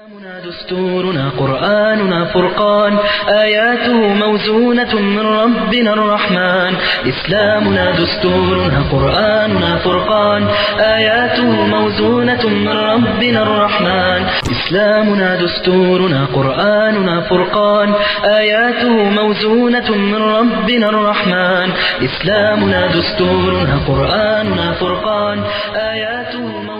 دستورنا قرآننا فرقان آياته موزونة من ربنا الرحمن إسلامنا دستورنا قرآننا فرقان آياته موزونة من ربنا الرحمن إسلامنا دستورنا قرآننا فرقان آياته موزونة من ربنا الرحمن إسلامنا دستورنا قرآننا فرقان آياته موزونة من ربنا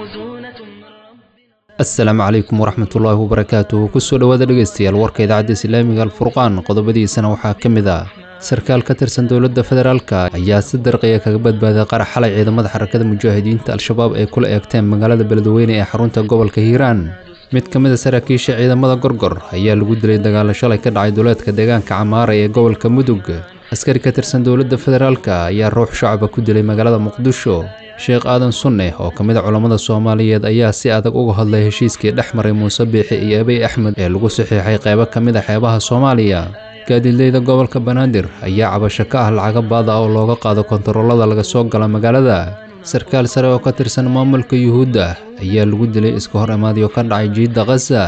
asalaamu calaykum waraxmatullaahi wabarakaatuh kusoo dhowaada dhegaystayaal warka idaacadda islaamiga alfurqaan qodobadiisana waxaa ka mid ah sarkaal ka tirsan dowladda federaalka ayaa si darqiya kaga badbaaday qarax xalay ciidamada xarakada mujaahidiinta al-shabaab ay kula eegteen magaalada beledweyne ee xarunta gobolka hiiraan mid ka mid a saraakiisha ciidamada gorgor ayaa lagu dilay dagaalo shalay ka dhacay duleedka deegaanka camaara ee gobolka mudug askari ka tirsan dowladda federaalka ayaa ruux shacaba ku dilay magaalada muqdisho sheekh aadan sunne oo ka mid a culammada soomaaliyeed ayaa si adag uga hadlay heshiiskii dhex maray muuse biixi iyo abiy axmed ee lagu saxiixay qaybo ka mid a xeebaha soomaaliya gaadiidleyda gobolka banaadir ayaa cabasho ka ah lacaga baada oo looga qaado kontaroolada laga soo gala magaalada sarkaal sare oo ka tirsan maamulka yuhuudda ayaa lagu dilay iska hor imaadyo ka dhacay jiidda khaza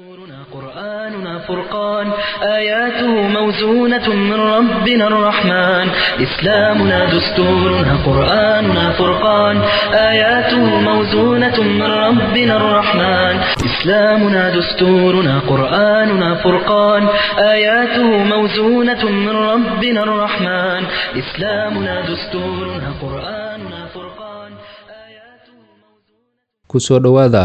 دستورنا قرآننا فرقان آياته موزونة من ربنا الرحمن إسلامنا دستورنا قرآننا فرقان آياته موزونة من ربنا الرحمن إسلامنا دستورنا قرآننا فرقان آياته موزونة من ربنا الرحمن إسلامنا دستورنا قرآننا فرقان آياته kusoo dhowaada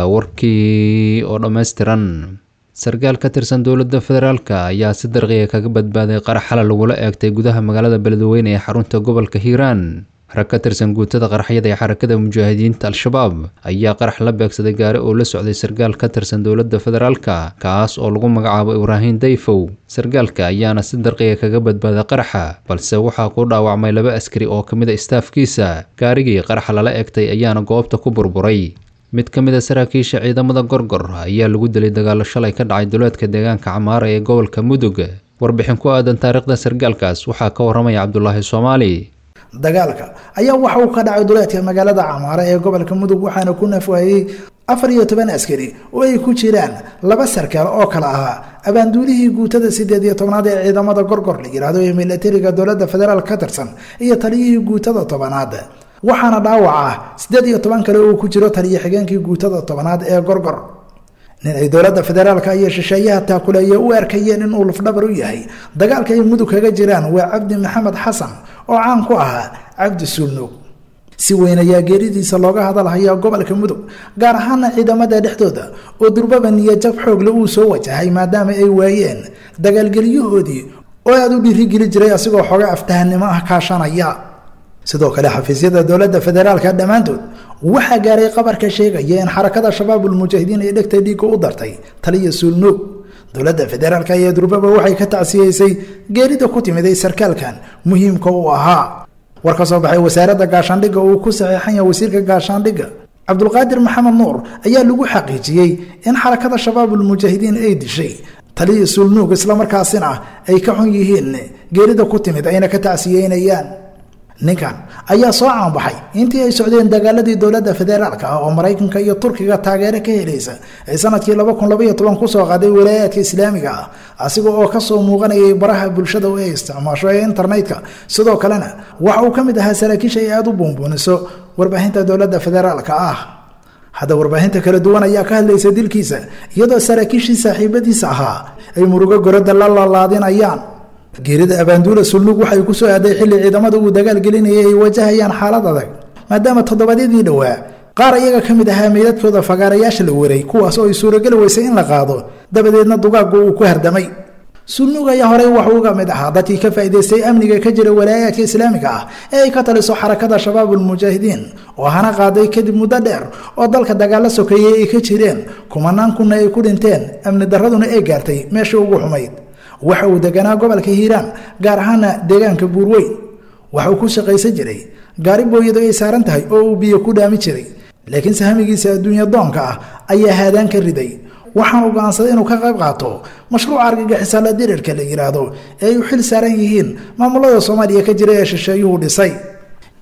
warkii oo dhammaystiran sarkaal ka tirsan dowladda federaalka ayaa si darqiya kaga badbaaday qarax xala lagula eegtay gudaha magaalada beledweyne ee xarunta gobolka hiiraan rag ka tirsan guutada qaraxyada ee xarakada mujaahidiinta al-shabaab ayaa qarax la beegsaday gaari oo la socday sarkaal ka tirsan dowladda federaalka kaas oo lagu magacaabo ibraahim dayfow sarkaalka ayaana si darqiya kaga badbaaday qaraxa balse waxaa ku dhaawacmay laba askari oo ka mid a istaafkiisa gaarigii qaraxa lala eegtay ayaana goobta ku burburay mid ka mid a saraakiisha ciidamada gorgor ayaa lagu dilay dagaalo shalay ka dhacay duleedka deegaanka camaara ee gobolka mudug warbixin ku aadan taariikhda sarkaalkaas waxaa ka waramaya cabdulaahi soomaali dagaalka ayaa waxa uu ka dhacay duleedka magaalada camaara ee gobolka mudug waxaana ku nafwaayey afar iyo toban askari oo ay ku jiraan laba sarkaal oo kale ahaa abaanduulihii guutada sideed iyo tobnaad ee ciidamada gorgor la yidhaahdo ee milatariga dowladda federaal ka tirsan iyo taliyihii guutada tobanaad waxaana dhaawac ah siddeed iyo toban kale uu ku jiro taliyo xigeenkii guutada tobanaad ee gorgor nin ay dowladda federaalka iyo shisheeyaha taakuleeye u arkayeen inuu lafdhabar u yahay dagaalka ay mudug kaga jiraan waa cabdi maxamed xasan oo caan ku ahaa cabdi suulnuug si weyn ayaa geeridiisa looga hadalhaya gobolka mudug gaar ahaana ciidamada dhexdooda oo durbaba niyajab xoogle uu soo wajahay maadaama ay waayeen dagaalgelyahoodii oo aada u dhiirigeli jiray asigoo xooga aftahanimo ah kaashanaya sidoo kale xafiisyada dowladda federaalka dhammaantood waxaa gaaray qabarka sheegaya in xarakada shabaabulmujaahidiin ay dhegta dhiigga u dartay taliya suulnuug dowladda federaalka ayaa durbaba waxay ka tacsiyeysay geerida ku timiday sarkaalkan muhiimka uu ahaa war ka soo baxay wasaaradda gaashaandhigga uu ku saxiixan yahay wasiirka gaashaandhigga cabdulqaadir maxamed nuur ayaa lagu xaqiijiyey in xarakada shabaabulmujaahidiin ay dishay taliya suulnuug islamarkaasina ay ka xun yihiin geerida ku timid ayna ka tacsiyeynayaan ninkan ayaa soo caanbaxay intii ay socdeen dagaaladii dowladda federaalka ah oo maraykanka iyo turkiga taageero ka helaysa ay sanadkii kusoo qaaday walaayaadka islaamiga ah asiga oo kasoo muuqanayay baraha bulshada oo ay isticmaasho ee internetka sidoo kalena waxa uu ka mid ahaa saraakiisha ay aada u buunbuuniso warbaahinta dowladda federaalka ah hadda warbaahinta kala duwan ayaa ka hadlaysa dilkiisa iyadoo saraakiishii saaxiibadiisa ahaa ay murugo gorada la lalaadinayaan geerida abaanduula sulnuug waxay ku soo aaday xilli ciidamada uu dagaal gelinayay ay wajahayaan xaalad adag maadaama toddobaadyadii dhowaa qaar iyaga ka mid ahaa meydadkooda fagaarayaasha la waray kuwaas oo ay suurageli weysay in la qaado dabadeedna dugaaggu uu ku hardamay sulnuug ayaa horey waxuu uga mid ahaa dadkii ka faa'idaystay amniga ka jira walaayaadka islaamiga ah ee ay ka taliso xarakada shabaabulmujaahidiin oo hana qaaday kadib muddo dheer oo dalka dagaalo sokeeyey ay ka jireen kumanaan kunna ay ku dhinteen amni darraduna ay gaartay meeshii ugu xumayd waxa uu deganaa gobolka hiiraan gaar ahaana deegaanka buurweyn waxa uu ku shaqaysan jiray gaari booyadu ay saaran tahay oo uu biyo ku dhaami jiray laakiin sahamigiisa adduunya doonka ah ayaa haadaan ka riday waxaanu go'aansaday inuu ka qayb qaato mashruuca argagixisaala dirirka la yidhaahdo ee ay u xil saaran yihiin maamulada soomaaliya ka jira ee shisheeyuhu dhisay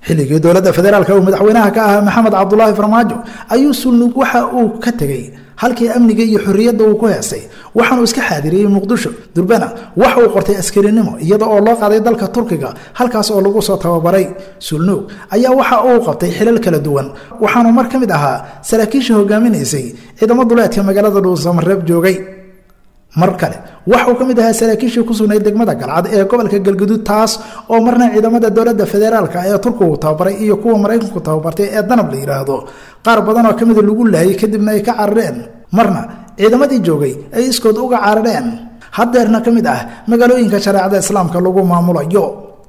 xilligii dowladda federaalka uu madaxweynaha ka ahaa maxamed cabdulaahi farmaajo ayuu sulnug waxa uu ka tegey halkii amniga iyo xorriyadda uu ku heestay waxaanuu iska xaadiriyey muqdisho durbana waxa uu qortay askarinimo iyada oo loo qaaday dalka turkiga halkaas oo lagu soo tababaray sulnuug ayaa waxa uu qabtay xilal kala duwan waxaanuu mar ka mid ahaa saraakiisha hogaaminaysay ciidamo duleedka magaalada dhuusamareeb joogay mar kale waxauu ka mid ahaa saraakiishii ku sugnayd degmada galcad ee gobolka galguduud taas oo marna ciidamada dowladda federaalka ee turkigu tababaray iyo kuwa maraykanku tababartay ee danab la yidhaahdo qaar badan oo ka mida lagu laayay kadibna ay ka carareen marna ciidamadii joogay ay iskood uga carareen haddeerna ka mid ah magaalooyinka shareecada islaamka lagu maamulayo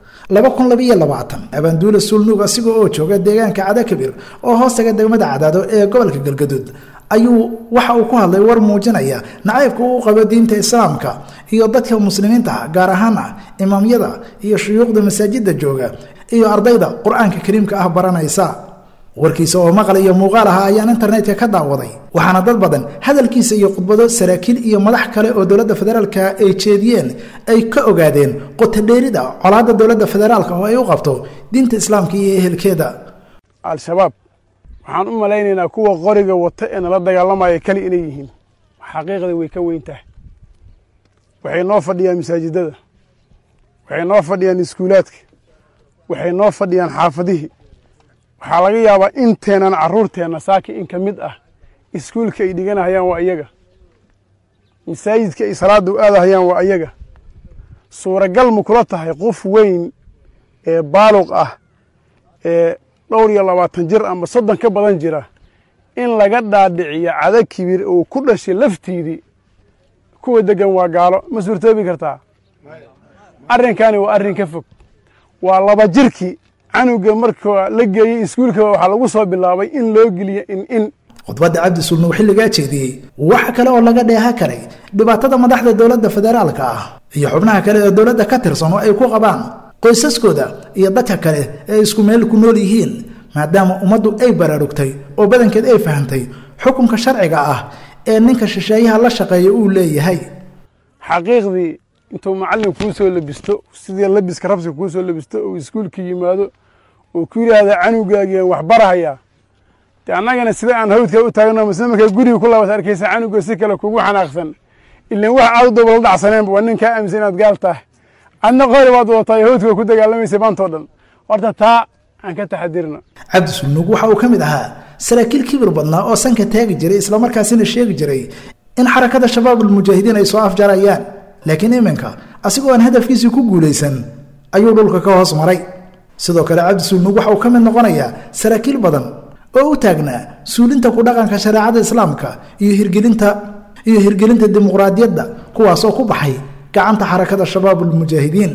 abaanduule sulnuug asiga oo jooga deegaanka cadakabir oo hoostaga degmada cadaado ee gobolka galgaduud ayuu waxa uu ku hadlay war muujinaya nacaybka uu qabo diinta islaamka iyo dadka muslimiinta gaar ahaana imaamyada iyo shuyuukhda masaajida jooga iyo ardayda qur-aanka kariimka ah baranaysa warkiisa oo maqal iyo muuqaal aha ayaan internetka ka daawaday waxaana dad badan hadalkiisa iyo khudbado saraakiil iyo madax kale oo dowladda federaalka ay jeediyeen ay ka ogaadeen qotodheerida colaadda dowladda federaalka oo ay u qabto diinta islaamka iyo ehelkeeda al-shabaab waxaan u malaynaynaa kuwa qoriga wata ee nala dagaalamaya keli inay yihiin xaqiiqda way ka weyn tahay waxay noo fadhiyaan masaajidada waxay noo fadhiyaan iskuulaadka waxay noo fadhiyaan xaafadihii waxaa laga yaabaa inteenan carruurteenna saaki in ka mid ah iskuulka ay dhiganahayaan waa iyaga masaajidka ay salaadda u aadahayaan waa iyaga suuragal ma kula tahay qof weyn ee baaluq ah ee dhowr iyo labaatan jir ama soddon ka badan jira in laga dhaadhiciyo cada kibir uu ku dhashay laftiidii kuwa deggan waa gaalo ma suurtoobi kartaa arrinkaani waa arrin ka fog waa laba jirkii canuga marka la geeyey iskuulka waxaa lagu soo bilaabay in loo geliyo in in khudbadda cabdi sulnuug xilligaa jeediyey waxa kale oo laga dheeha karay dhibaatada madaxda dowladda federaalka ah iyo xubnaha kale ee dowladda ka tirsan oo ay ku qabaan qoysaskooda iyo dadka kale ee isku meel ku nool yihiin maadaama ummaddu ay baraarugtay oo badankeed ay fahantay xukunka sharciga ah ee ninka shisheeyaha la shaqeeya uu leeyahay xaqiiqdii intuu macallin kuu soo labisto sidii labiska rabsiga kuu soo labisto uu iskuulka yimaado uu ku yidhaahda canugaagiian wax barahayaa de annagana sida aan hawdka u taagno masle markaa guriga ku laabas arkaysa canuga si kale kugu xanaaqsan ilan wax aad dooba la dhacsaneenba waa nin kaa aaminsan inaad gaal tahay adna qori baad wadataa hawdka ku dagaalamaysa maantoo dhan horta taa aan ka taxadirna cabdi sulnuug waxa uu ka mid ahaa saraakiil kibir badnaa oo sanka taagi jiray islamarkaasina sheegi jiray in xarakada shabaab almujaahidiin ay soo afjarayaan laakiin iminka asigoo aan hadafkiisii ku guulaysan ayuu dhulka ka hoos maray sidoo kale cabdi sulnuug waxa uu ka mid noqonayaa saraakiil badan oo u taagnaa suulinta ku dhaqanka shareecada islaamka iyo hirgelinta iyo hirgelinta dimuqraadiyadda kuwaasoo ku baxay gacanta xarakada shabaab almujaahidiin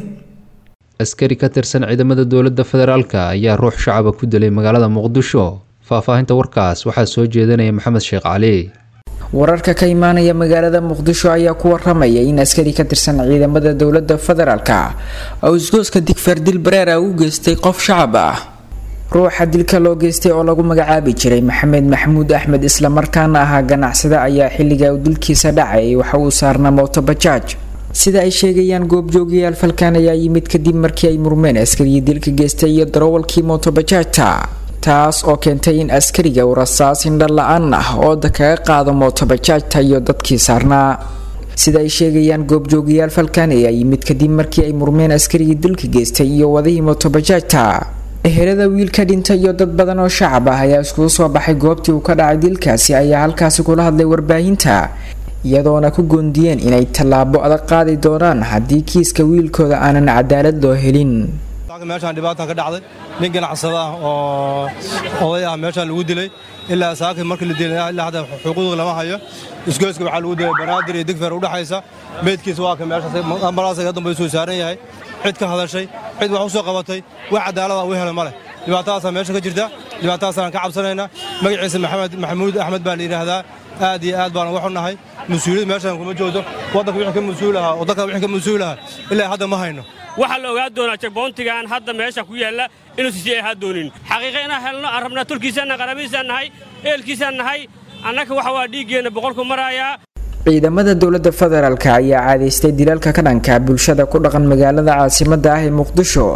askari ka tirsan ciidamada dowladda federaalka ayaa ruux shacaba ku dilay magaalada muqdisho faahfaahinta warkaas waxaa soo jeedanaya maxamed sheekh cali wararka ka imaanaya magaalada muqdisho ayaa ku waramaya in askari ka tirsan ciidamada dowladda federaalka oo isgooska digfeer dil bareera u geystay qof shacab ah ruuxa dilka loo geystay oo lagu magacaabi jiray maxamed maxamuud axmed islamarkaana ahaa ganacsada ayaa xilliga uu dilkiisa dhacay waxa uu saarnaa mooto bajaaj sida ay sheegayaan goobjoogayaal falkan ayaa yimid kadib markii ay murmeen askarigii dilka geystay iyo darawalkii mootobajaajta taas oo keentay in askariga uu rasaas indha la-aan ah ooda kaga qaado mootobajaajta iyo dadkii saarnaa sida ay sheegayaan goobjoogayaal falkan ayaa yimid kadib markii ay murmeen askarigii dilka geystay iyo wadihii mootobajaajta ehelada wiilka dhintay iyo dad badan oo shacab ah ayaa iskugu soo baxay goobtii uu ka dhacay dilkaasi ayaa halkaasi kula hadlay warbaahinta iyadoona ku goondiyeen inay tallaabo adag qaadi doonaan haddii kiiska wiilkooda aanan cadaalad loo helin meeshaan dhibaatan ka dhacday nin ganacsada ah oo oday ah meeshaan lagu dilay ilaa saakii markii la dilay ilaa hadda xuquuqda lama hayo isgoyska waxaa lagu dilay banaadir iyo digfeer udhexaysa meydkiisa waa ka meeshaas ambalaas ka dambe soo saaran yahay cid ka hadashay cid wax u soo qabatay wax cadaalada u helay ma leh dhibaatadaasaa meesha ka jirta dhibaatadaasaan ka cabsanaynaa magaciisa maxamed maxamuud axmed baa la yidhaahdaa aad iyo aad baan uga xunnahay mas-uuliyad meeshaan kuma joogto waddanka wixii ka mas-uul ahaa oo dalka wixii ka mas-uul ahaa ilaa hadda ma hayno waxaa la ogaa doonaa jagboontigan hadda meesha ku yaalla inuusan sii ahaa doonin xaqiiqa inaan helno aan rabnaa tulkiisaanna qarabihiisaan nahay eelkiisaan nahay annaka waxa waa dhiiggeenna boqolku maraayaa ciidamada dowladda federaalk ayaa caadaystay dilaalka ka dhanka bulshada ku dhaqan magaalada caasimada ah ee muqdisho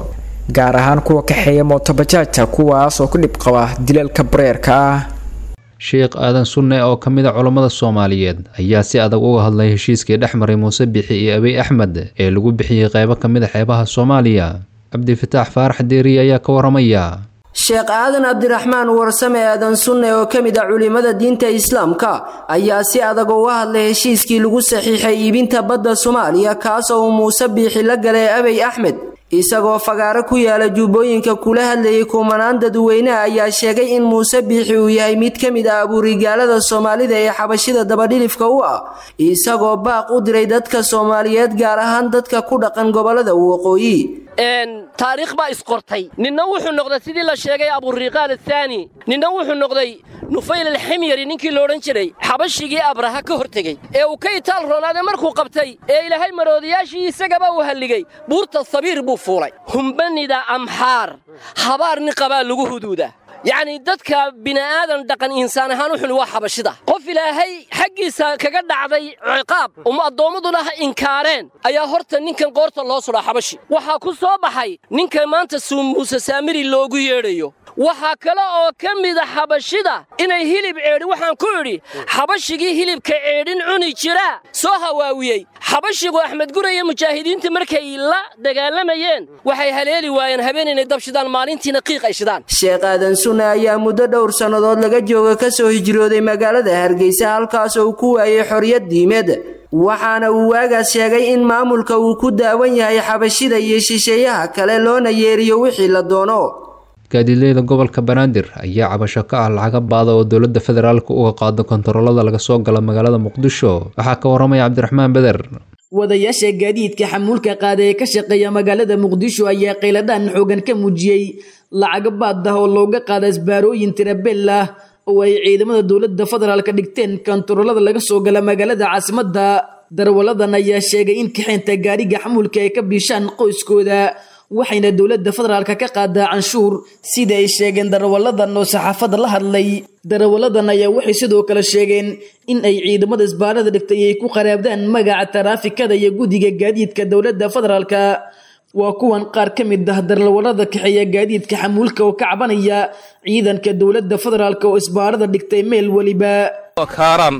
gaar ahaan kuwa kaxeeya mootobajaajta kuwaas oo ku dhib qaba dilalka bareerka ah sheekh aadan sunne oo ka mid a culammada soomaaliyeed ayaa si adag uga hadlay heshiiskii dhex maray muuse bixi iyo abiy axmed ee lagu bixiyey qeybo ka mid a xeebaha soomaaliya cabdifataax faarax deeri ayaa ka waramaya sheekh aadan cabdiraxmaan warsame aadan sunne oo ka mid ah culimada diinta islaamka ayaa si adag uga hadlay heshiiskii lagu saxiixay iibinta badda soomaaliya kaas oo uu muuse biixi la galay abiy axmed isagoo fagaaro ku yaala jubbooyinka kula hadlayay kumanaan dadweyneha ayaa sheegay in muuse biixi uu yahay mid ka mid ah abuurigaalada soomaalida ee xabashida dabadhilifka u ah isagoo baaq u diray dadka soomaaliyeed gaar ahaan dadka ku dhaqan gobolada waqooyi taariikh baa isqortay ninna wuxuu noqday sidii la sheegay aburiqaal athaani ninna wuxuu noqday nufayl alximyari ninkii loodhan jiray xabashigii abraha ka hortegey ee uu ka itaal roonaaday markuu qabtay ee ilaahay maroodiyaashii isagaba uu halligay buurta sabiir buu fuulay humbanida amxaar habaar niqabaa lagu huduuda yacni dadka bini'aadan dhaqan insaan ahaan u xuni waa xabashida qof ilaahay xaggiisa kaga dhacday ciqaab um addoommaduna ha inkaareen ayaa horta ninkan qoorta loo sudhaa xabashi waxaa ku soo baxay ninka maanta muuse saamiri loogu yeedhayo waxaa kale oo ka mida xabashida inay hilib ceedhi waxaan ku idhi xabashigii hilibka ceedhin cuni jiraa soo hawaawiyey xabashigu axmed gure iyo mujaahidiinta markay la dagaalamayeen waxay haleeli waayeen habeen inay dab shidaan maalintiina qiiq ay shidaan sheekh aadan sunne ayaa muddo dhowr sannadood laga jooga ka soo hijrooday magaalada hargeysa halkaas uu ku waayay xorriyad diimeed waxaana uu waagaas sheegay in maamulka uu ku daawan yahay xabashida iyo shisheeyaha kale loona yeeriyo wixii la doono gaadiidleyda gobolka banaadir ayaa cabasho ka ah lacaga baada oo dowladda federaalka uga qaado kontaroolada laga soo gala magaalada muqdisho waxaa ka waramaya cabdiraxmaan beder wadayaasha gaadiidka xamuulka qaada ee ka shaqeeya magaalada muqdisho ayaa qayladhaan xoogan ka muujiyey lacaga baad ah oo looga qaada isbaarooyin tirabeel ah oo ay ciidamada dowladda federaalka dhigteen kontaroolada laga soo gala magaalada caasimadda darwaladan ayaa sheegay in kaxeynta gaariga xamuulka ay ka biishaan qoyskooda waxayna dowladda federaalka ka qaadaa canshuur sida ay sheegeen darawaladan oo saxaafadda la hadlay darawaladan ayaa waxay sidoo kale sheegeen in ay ciidamada isbaarada dhigtay ay ku qaraabdaan magaca taraafikada iyo guddiga gaadiidka dowladda federaalka waa kuwan qaar ka mid ah darawalada kaxeeya gaadiidka xamuulka oo ka cabanaya ciidanka dowladda federaalka oo isbaarada dhigtay meel weliba kaaran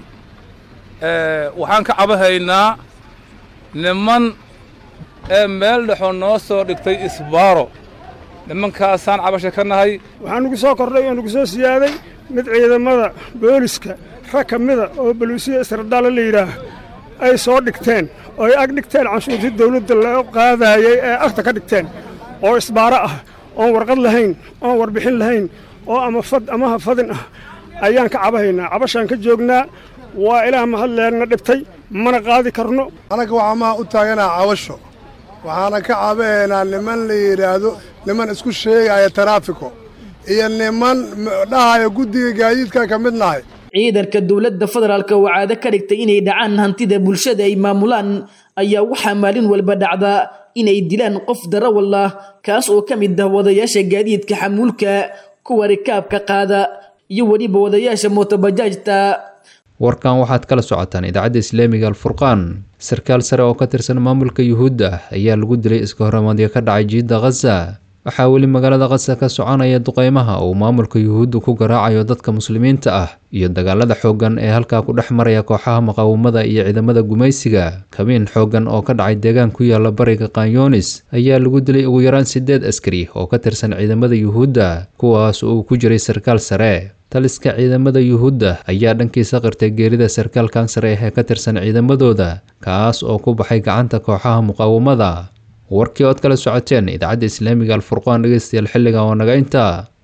waxaan ka cabahaynaa niman ee meel dhexoo noo soo dhigtay isbaaro nimankaasaan cabasha ka nahay waxaa nugu soo kordhay oo nugu soo siyaaday mid ciidamada booliska rag ka mida oo baluusiya isradaala la yidhaah ay soo dhigteen oo ay ag dhigteen canshuurtii dawladda loo qaadaayay ee agta ka dhigteen oo isbaaro ah oon warqad lahayn oon warbixin lahayn oo ama fad amaha fadin ah ayaan ka cabahaynaa cabashaan ka joognaa waa ilaah mahadleerna dhibtay mana qaadi karno anaga waxaa maha u taaganaa cabasho waxaana ka cabahaynaa niman la yidhaahdo niman isku sheegaya taraafiko iyo niman dhahaya guddiga gaadiidka ka mid nahay ciidanka dowladda federaalka oo caado ka dhigtay inay dhacaan hantida bulshada ay maamulaan ayaa waxaa maalin walba dhacda inay dilaan qof darawal ah kaas oo ka mid ah wadayaasha gaadiidka xamuulka kuwa rikaabka qaada iyo weliba wadayaasha mootobajaajta warkan waxaad kala socotaan idaacadda islaamiga alfurqaan sarkaal sare oo ka tirsan maamulka yuhuudda ayaa lagu dilay iska horamaadyo ka dhacay jiidda khaza waxaa weli magaalada khaza ka soconaya duqeymaha uu maamulka yuhuudda ku garaacayo dadka muslimiinta ah iyo dagaalada xooggan ee halkaa ku dhex maraya kooxaha muqaawamada iyo ciidamada gumaysiga kabiin xooggan oo ka dhacay deegaan ku yaala bariga kanyonis ayaa lagu dilay ugu yaraan sideed askari oo ka tirsan ciidamada yuhuudda kuwaas uu ku jiray sarkaal sare taliska ciidamada yuhuudda ayaa dhankiisa qirtay geerida sarkaalkan sare ee ka tirsan ciidamadooda kaas oo ku baxay gacanta kooxaha muqaawamada warkii ood kala socoteen idaacadda islaamiga alfurqaan dhegeystayaal xilligan waa naga intaa